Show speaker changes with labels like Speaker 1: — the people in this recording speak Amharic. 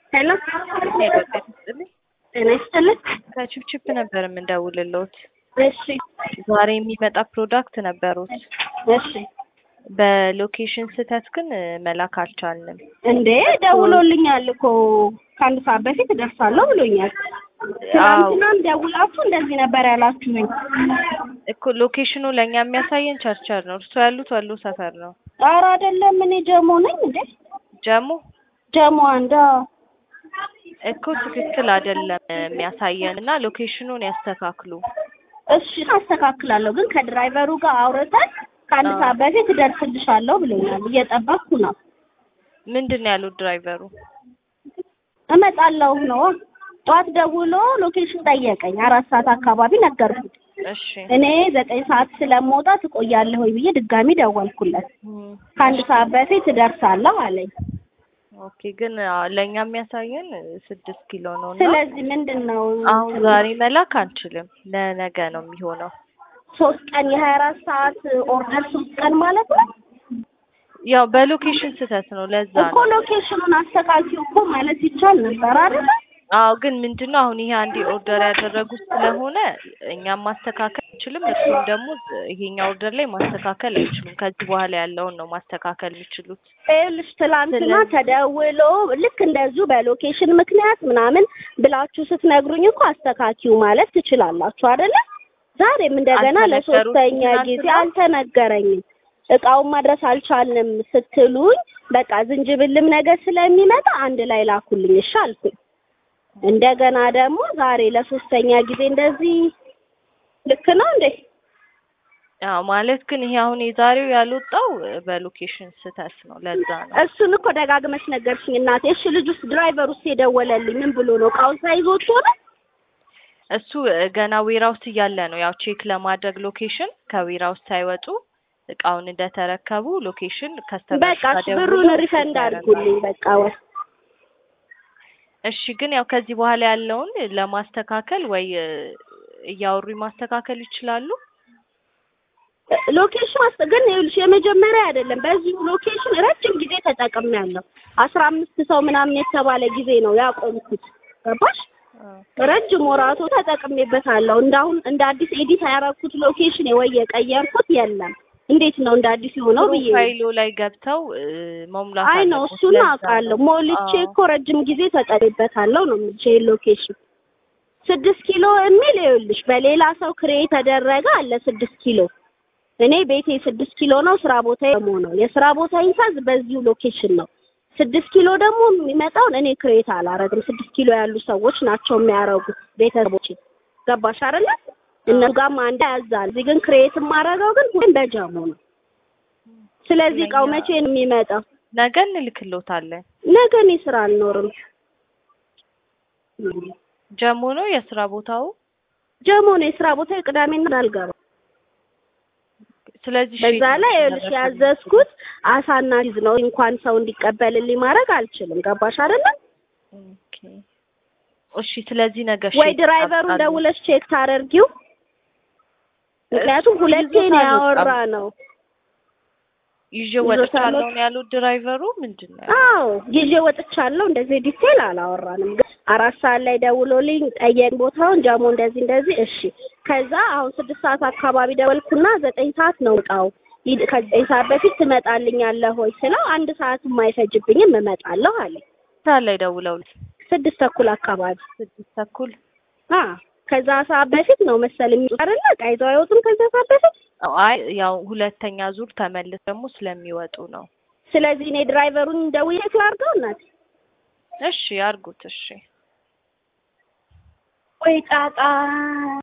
Speaker 1: ሄሎ
Speaker 2: ሄሎ ጤና ይስጥልኝ።
Speaker 1: ጤና ይስጥልኝ።
Speaker 2: ከቺፕቺፕ ነበር የምንደውልልዎት።
Speaker 1: እሺ
Speaker 2: ዛሬ የሚመጣ ፕሮዳክት ነበሩት።
Speaker 1: እሺ
Speaker 2: በሎኬሽን ስህተት ግን መላክ አልቻልንም።
Speaker 1: እንዴ ደውሎልኛል እኮ ከአንድ ሰዓት በፊት እደርሳለሁ ብሎኛል። ትናንትናም ደውላችሁ እንደዚህ ነበር ያላችሁኝ።
Speaker 2: እኮ ሎኬሽኑ ለእኛ የሚያሳየን ቸርቸር ነው። እርሶ ያሉት ወሎ ሰፈር ነው።
Speaker 1: ኧረ አይደለም እኔ ጀሞ ነኝ እንዴ
Speaker 2: ጀሞ
Speaker 1: ጀሞ አንዳ
Speaker 2: እኮ ትክክል አይደለም የሚያሳየን እና ሎኬሽኑን ያስተካክሉ።
Speaker 1: እሺ አስተካክላለሁ፣ ግን ከድራይቨሩ ጋር አውርተን ከአንድ ሰዓት በፊት እደርስልሻለሁ ብሎኛል። እየጠበቅኩ ነው።
Speaker 2: ምንድን ነው ያሉት ድራይቨሩ?
Speaker 1: እመጣለሁ ነው። ጠዋት ደውሎ ሎኬሽን ጠየቀኝ። አራት ሰዓት አካባቢ ነገርኩት።
Speaker 2: እሺ
Speaker 1: እኔ ዘጠኝ ሰዓት ስለምወጣ ትቆያለህ ወይ ብዬ ድጋሚ ደወልኩለት።
Speaker 2: እም፣
Speaker 1: ከአንድ ሰዓት በፊት እደርሳለሁ አለኝ።
Speaker 2: ኦኬ ግን አ፣ ለእኛ የሚያሳየን ስድስት ኪሎ ነው እና
Speaker 1: ስለዚህ ምንድን ነው
Speaker 2: አሁን ዛሬ መላክ አንችልም። ለነገ ነው የሚሆነው።
Speaker 1: ሶስት ቀን የሀያ አራት ሰዓት ኦርደር ሶስት ቀን ማለት ነው
Speaker 2: ያው በሎኬሽን ስህተት ነው። ለዛ
Speaker 1: እኮ
Speaker 2: ነው።
Speaker 1: ሎኬሽኑን አስተካክዩ እኮ ማለት ይቻል ነበር አይደለ?
Speaker 2: አዎ ግን ምንድን ነው አሁን ይሄ አንዴ ኦርደር ያደረጉት ስለሆነ እኛም ማስተካከል አንችልም። እሱም ደግሞ ይሄኛ ኦርደር ላይ ማስተካከል አይችሉም። ከዚህ በኋላ ያለውን ነው ማስተካከል የሚችሉት።
Speaker 1: ይኸውልሽ ትላንትና
Speaker 2: ስለዚህ-
Speaker 1: ተደውሎ ልክ እንደዚሁ በሎኬሽን ምክንያት ምናምን ብላችሁ ስትነግሩኝ እኮ አስተካኪው ማለት ትችላላችሁ አይደለ? ዛሬም እንደገና
Speaker 2: አልተነገሩትም
Speaker 1: ለሶስተኛ
Speaker 2: ትናንትና?
Speaker 1: ጊዜ አልተነገረኝም። እቃውን ማድረስ አልቻልንም ስትሉኝ በቃ ዝንጅብልም ነገር ስለሚመጣ አንድ ላይ ላኩልኝ እሺ አልኩኝ። እንደገና ደግሞ ዛሬ ለሶስተኛ ጊዜ እንደዚህ ልክ ነው እንዴ?
Speaker 2: ያው ማለት ግን ይሄ አሁን የዛሬው ያልወጣው በሎኬሽን ስህተት ነው። ለዛ ነው።
Speaker 1: እሱን እኮ ደጋግመሽ ነገርሽኝ እናቴ። እሺ ልጁስ ድራይቨር ውስጥ የደወለልኝ ምን ብሎ ነው? እቃውን ሳይዞት ሆነ
Speaker 2: እሱ ገና ዌራውስ እያለ ነው ያው ቼክ ለማድረግ ሎኬሽን ከዌራውስ ሳይወጡ እቃውን እንደተረከቡ ሎኬሽን ከስተመር
Speaker 1: በቃ እሺ ብሩን ሪፈንድ አድርጉልኝ በቃ ወይ
Speaker 2: እሺ ግን ያው ከዚህ በኋላ ያለውን ለማስተካከል ወይ እ፣ እያወሩ ማስተካከል ይችላሉ።
Speaker 1: ሎኬሽን አስ ግን ይኸውልሽ የመጀመሪያ አይደለም። በዚሁ ሎኬሽን ረጅም ጊዜ ተጠቅሜያለሁ። አስራ አምስት ሰው ምናምን የተባለ ጊዜ ነው ያቆምኩት። ገባሽ? ረጅም ወራቶ ተጠቅሜበታለሁ። እንዳሁን እንደ አዲስ ኤዲት ያደረኩት ሎኬሽን ወይ የቀየርኩት የለም። እንዴት ነው እንደ አዲስ የሆነው ብዬ ነው።
Speaker 2: ፕሮፋይሉ ላይ ገብተው እ፣ መሙላት
Speaker 1: አይ ነው
Speaker 2: አለብዎት።
Speaker 1: እሱን
Speaker 2: ለዛ
Speaker 1: አውቃለሁ።
Speaker 2: ነው።
Speaker 1: ሞልቼ
Speaker 2: አዎ።
Speaker 1: እኮ ረጅም ጊዜ ተጠቅሜበታለሁ ነው የምልሽ። ይሄ ሎኬሽን ስድስት ኪሎ የሚል ይኸውልሽ በሌላ ሰው ክሬ የተደረገ አለ ስድስት ኪሎ እኔ ቤቴ ስድስት ኪሎ ነው፣ ስራ ቦታ ደግሞ ነው። የስራ ቦታ ይንሳዝ በዚሁ ሎኬሽን ነው። ስድስት ኪሎ ደግሞ የሚመጣውን እኔ ክሬት አላረግም። ስድስት ኪሎ ያሉ ሰዎች ናቸው የሚያረጉት ቤተሰቦች። ገባሽ አይደለ? እነሱ ጋርም አንድ ያዛል። እዚህ ግን ክሬት የማረገው ግን ሁሌም በጃሙ ነው። ስለዚህ እቃው መቼ ነው የሚመጣው?
Speaker 2: ነገ እንልክሎታለን።
Speaker 1: ነገ እኔ ስራ አልኖርም።
Speaker 2: ጀሞ ነው የስራ ቦታው።
Speaker 1: ጀሞ ነው የስራ ቦታ ቅዳሜና አልገባም።
Speaker 2: ስለዚህ
Speaker 1: በዛ
Speaker 2: ሼድ
Speaker 1: ላይ ይኸውልሽ
Speaker 2: መደረግ
Speaker 1: ያዘዝኩት አሳና ቺዝ ነው። እንኳን ሰው እንዲቀበልልኝ ማድረግ አልችልም። ገባሽ አይደለ?
Speaker 2: ኦኬ። እሺ ስለዚህ ነገ
Speaker 1: ወይ
Speaker 2: ሼድ
Speaker 1: ድራይቨሩን
Speaker 2: ታጣሉ።
Speaker 1: ደውለሽ ቼክ ታደርጊው። ምክንያቱም
Speaker 2: እሱ
Speaker 1: ሁለቴ
Speaker 2: ይዞታል
Speaker 1: ነው
Speaker 2: በጣም።
Speaker 1: ያወራ ነው።
Speaker 2: ይዤ
Speaker 1: ይዞታል
Speaker 2: ወጥቻለሁ
Speaker 1: በጣም።
Speaker 2: ነው ያሉት ድራይቨሩ። ምንድን ነው ያሉት?
Speaker 1: አዎ ይዤ ወጥቻለሁ። እንደዚህ ዲቴል አላወራንም። ግን አራት ሰዓት ላይ ደውሎልኝ ጠየቅ ቦታውን ጃሞ እንደዚህ እንደዚህ። እሺ ከዛ አሁን ስድስት ሰዓት አካባቢ ደወልኩና ዘጠኝ ሰዓት ነው እቃው ሂድ ከዘጠኝ ሰዓት በፊት ትመጣልኛለህ ወይ ስለው አንድ ሰዓት የማይፈጅብኝም እመጣለሁ አለ።
Speaker 2: ሰዓት ላይ ደውለው
Speaker 1: ስድስት ተኩል አካባቢ
Speaker 2: ስድስት ተኩል
Speaker 1: አ ከዛ ሰዓት በፊት ነው መሰል የሚወጡት አይደለ? ዕቃ ይዘው አይወጡም ከዛ ሰዓት በፊት።
Speaker 2: አዎ፣ አይ ያው ሁለተኛ ዙር ተመልስ ደግሞ ስለሚወጡ ነው።
Speaker 1: ስለዚህ እኔ ድራይቨሩን ደውዬ ላድርገው እናት
Speaker 2: እሺ ያርጉት። እሺ
Speaker 1: ወይ ጣጣ